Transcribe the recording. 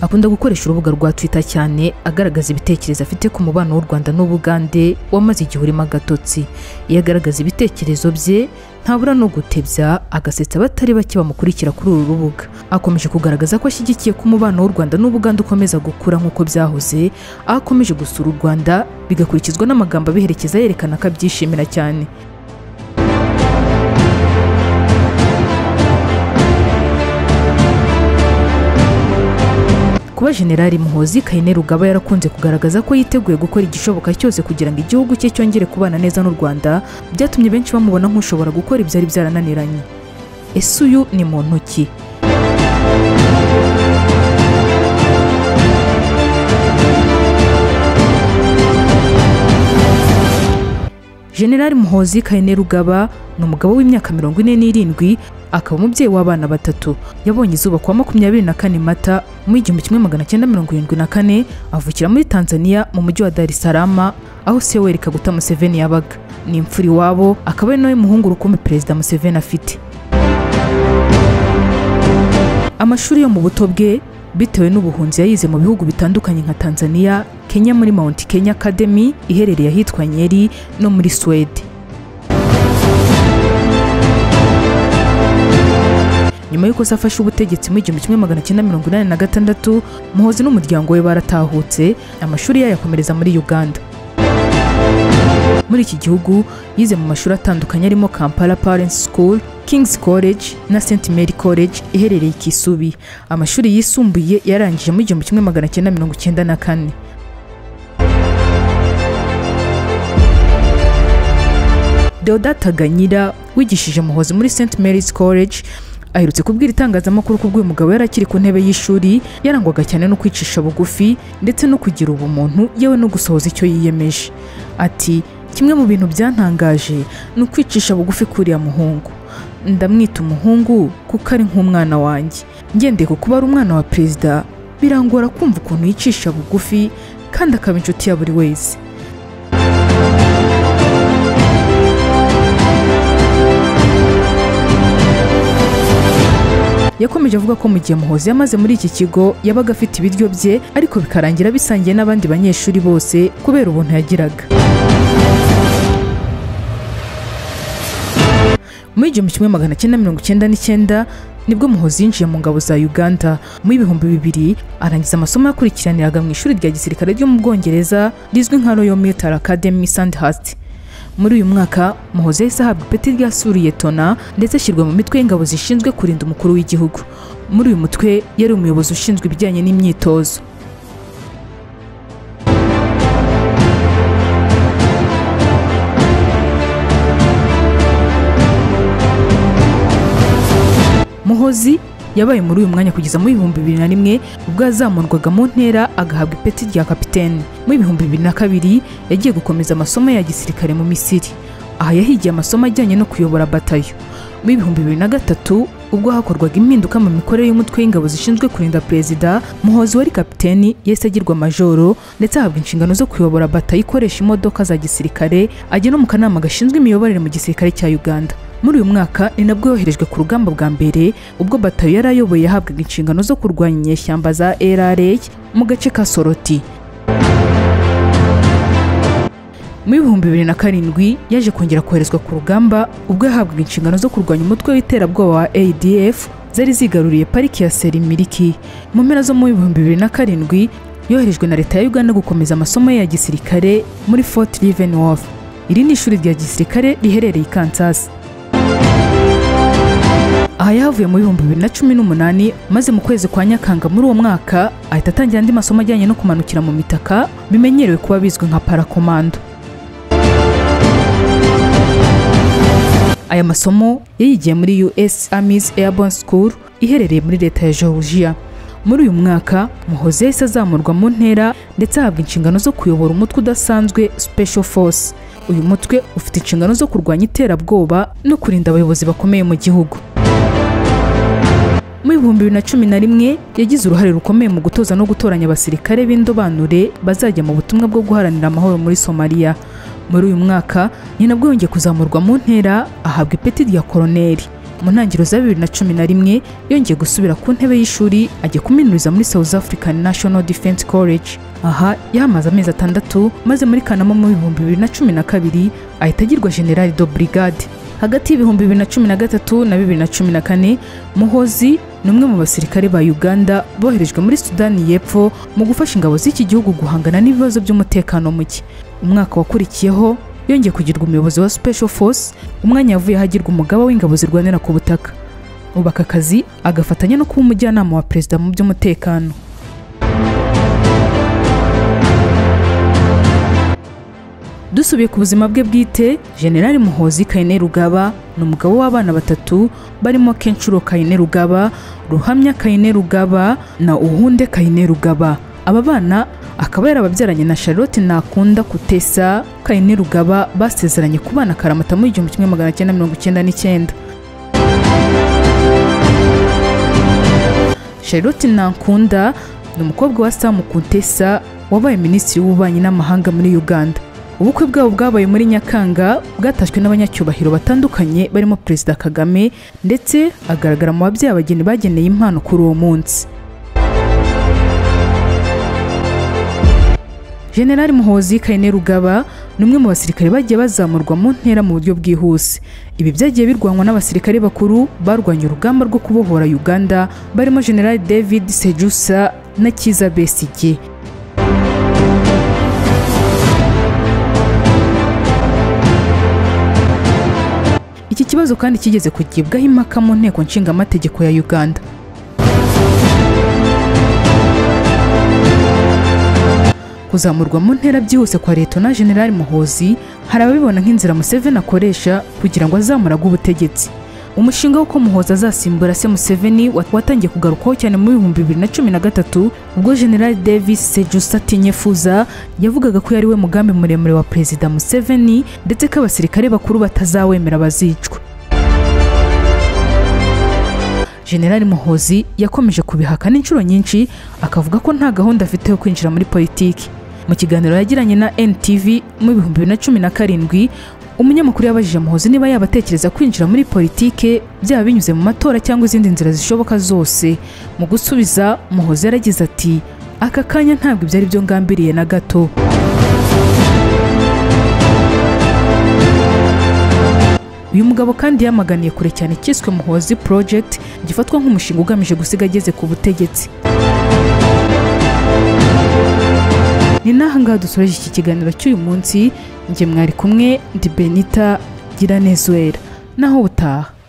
akunda gukoresha urubuga rwa twitter cyane agaragaza ibitekerezo afite ku mubano w'u rwanda n'ubugande wamaze igihe urimo agatotsi iyo agaragaza ibitekerezo bye ntabura no gutebya agasetsa abatari bake bamukurikira kuri uru rubuga akomeje kugaragaza ko ashyigikiye ko umubano w'u rwanda n'ubugande ukomeza gukura nk'uko byahoze aho akomeje gusura u rwanda bigakurikizwa n'amagambo abiherekeza yerekana ko abyishimira cyane kuba generali muhozi kayine rugaba yarakunze kugaragaza ko yiteguye gukora igishoboka cyose kugira ngo igihugu cye cyongere kubana neza n'u rwanda byatumye benshi bamubona nk'ushobora gukora ibyari byarananiranye ese uyu ni muntu ki generali muhozi kayine rugaba ni umugabo w'imyaka mirongo ine n'irindwi akaba umubyeyi w'abana batatu yabonye izuba kuwa makumyabiri na kane mata mu igihumbi kimwe magana cyenda mirongo irindwi na kane avukira muri tanzania mu mujyi wa dar es salaam aho se weri kaguta museveni yabaga ni imfura iwabo akaba ari nawe muhungu rukumbi perezida museveni afite amashuri yo mu buto bwe bitewe n'ubuhunzi yayize mu bihugu bitandukanye nka tanzania kenya muri mount kenya academy iherereye ahitwa nyeri no muri swede nyuma y'uko se afashe ubutegetsi mu igihumbi kimwe magana cyenda mirongo inani na gatandatu muhozi n'umuryango we baratahutse amashuri yayakomereza muri uganda muri iki gihugu yize mu mashuri atandukanye arimo kampala parents school king's college na st mary college iherereye kisubi amashuri yisumbuye yarangije mu igihumbi kimwe magana cyenda mirongo icyenda na kane deodata ganyira wigishije muhozi muri st mary's college aherutse kubwira itangazamakuru ko ubwo uyu mugabo yari akiri ku ntebe y'ishuri yarangwaga cyane no kwicisha bugufi ndetse no kugira ubumuntu yewe no gusohoza icyo yiyemeje ati kimwe mu bintu byantangaje ni ukwicisha bugufi k'uriya muhungu ndamwita umuhungu kuko ari nk'umwana wanjye ngendeye ku kuba ari umwana wa perezida birangora kumva ukuntu yicisha bugufi kandi akaba inshuti ya buri wese yakomeje avuga ko mu gihe muhozi yamaze muri iki kigo yabaga afite ibiryo bye ariko bikarangira bisangiye n'abandi banyeshuri bose kubera ubuntu yagiraga muri igihumbi kimwe magana cyenda mirongo icyenda n'icyenda nibwo muhozi yinjiye mu ngabo za uganda mu ibihumbi bibiri arangiza amasomo yakurikiraniraga mu ishuri rya gisirikare ryo mu bwongereza rizwi nka royal military academy sandhurst muri uyu mwaka muhozi yahise ahabwa ipeti rya suriyetona ndetse ashyirwa mu mitwe y'ingabo zishinzwe kurinda umukuru w'igihugu muri uyu mutwe yari umuyobozi ushinzwe ibijyanye n'imyitozo muhozi yabaye muri uyu mwanya kugeza mu bihumbi bibiri na rimwe ubwo yazamurwaga mu ntera agahabwa ipeti rya kapitene mu bihumbi bibiri na kabiri yagiye gukomeza amasomo ya gisirikare mu misiri aha yahigiye amasomo ajyanye no kuyobora batayo mu bihumbi bibiri na gatatu ubwo hakorwaga impinduka mu mikorere y'umutwe w'ingabo zishinzwe kurinda perezida muhozi wari kapiteni yahise agirwa majoro ndetse ahabwa inshingano zo kuyobora batayo ikoresha imodoka za gisirikare ajya no mu kanama gashinzwe imiyoborere mu gisirikare cya uganda muri uyu mwaka ni nabwo yoherejwe ku rugamba bwa mbere ubwo batayo yari ayoboye yahabwaga inshingano zo kurwanya inyeshyamba za rra mu gace ka soroti mu bihumbi bibiri na karindwi yaje kongera koherezwa ku rugamba ubwo yahabwaga inshingano zo kurwanya umutwe w'iterabwoba wa adf zari zigaruriye pariki ya serimiliki mu mpera zo mu bihumbi bibiri na karindwi yoherejwe na leta ya uganda gukomeza amasomo ya gisirikare muri fort leavenworth iri ni ishuri rya gisirikare riherereye i kansas aha yahavuye mu bihumbi bibiri na cumi n'umunani maze mu kwezi kwa nyakanga muri uwo mwaka ahita atangira andi masomo ajyanye no kumanukira mu mitaka bimenyerewe kuba bizwi nka parakomando aya masomo yayigiye muri us armies airborne school iherereye muri leta ya georgia muri uyu mwaka muhozi yahise azamurwa mu ntera ndetse ahabwa inshingano zo kuyobora umutwe udasanzwe special force uyu mutwe ufite inshingano zo kurwanya iterabwoba no kurinda abayobozi bakomeye mu gihugu mu bihumbi bibiri na cumi na rimwe yagize uruhare rukomeye mu gutoza no gutoranya abasirikare b'indobanure bazajya mu butumwa bwo guharanira amahoro muri somaliya muri uyu mwaka ni nabwo yongeye kuzamurwa mu ntera ahabwa ipeti rya koroneri mu ntangiriro za bibiri na cumi na rimwe yongeye gusubira ku ntebe y'ishuri ajya kuminuriza muri South African National Defence College aha yahamaze amezi atandatu maze muri kanama mu bihumbi bibiri na cumi na kabiri ahita agirwa generali do brigade hagati y'ibihumbi bibiri na cumi na gatatu na bibiri na cumi na kane muhozi ni umwe mu basirikare ba uganda boherejwe muri sudani y'epfo mu gufasha ingabo z'iki gihugu guhangana n'ibibazo by'umutekano muke umwaka wakurikiyeho yongeye kugirwa umuyobozi wa special force umwanya yavuyeho agirwa umugaba w'ingabo zirwanira ku butaka ubu aka kazi agafatanya no kuba umujyanama wa perezida mu by'umutekano dusubiye ku buzima bwe bwite generali muhozi kayine rugaba ni umugabo w'abana batatu barimo kenshuro kayine rugaba ruhamya kayine rugaba na uhunde kayine rugaba aba bana akaba yarababyaranye na charlotte nakunda kutesa kayine rugaba basezeranye kubana karamata mu igihumbi kimwe magana cyenda mirongo icyenda n'icyenda charlotte nakunda ni umukobwa wa samu kuntesa wabaye minisitiri w'ububanyi n'amahanga muri uganda ubukwe bwabo bwabaye muri nyakanga bwatashywe n'abanyacyubahiro batandukanye barimo perezida kagame ndetse agaragara mu babyeyi abageni bageneye impano kuri uwo munsi generali muhozi kayine rugaba ni umwe mu basirikare bagiye bazamurwa mu ntera mu buryo bwihuse ibi byagiye birwanwa n'abasirikare bakuru barwanya urugamba rwo kubohora uganda barimo generali david sejusa na kiza besigye iki kibazo kandi kigeze kugibwaho impaka mu nteko nshingamategeko ya uganda kuzamurwa mu ntera byihuse kwa na generali muhozi hari ababibona nk'inzira museveni akoresha kugira ngo azamurage ubutegetsi umushinga w'uko muhoza azasimbura se museveni watangiye kugarukwaho cyane mu bihumbi bibiri na cumi na gatatu ubwo generali davis sejusa tinyefuza yavugaga ko yari we mugambi muremure wa perezida museveni ndetse ko abasirikare bakuru batazawemera bazicwa generali muhozi yakomeje kubihakana inshuro nyinshi akavuga ko nta gahunda afite yo kwinjira muri politiki mu kiganiro yagiranye na ntv mu bihumbi bibiri na cumi na karindwi umunyamakuru yabajije muhozi niba yaba atekereza kwinjira muri politike byaba binyuze mu matora cyangwa izindi nzira zishoboka zose mu gusubiza muhozi yaragize ati aka kanya ntabwo ibyo ari byo ngambiriye na gato uyu mugabo kandi yamaganiye kure cyane cyiswe muhozi project gifatwa nk'umushinga ugamije gusiga ageze ku butegetsi ni n'ahangaha dusoreje iki kiganiro cy'uyu munsi njye mwari kumwe ndi benita giranezwera naho ubutaha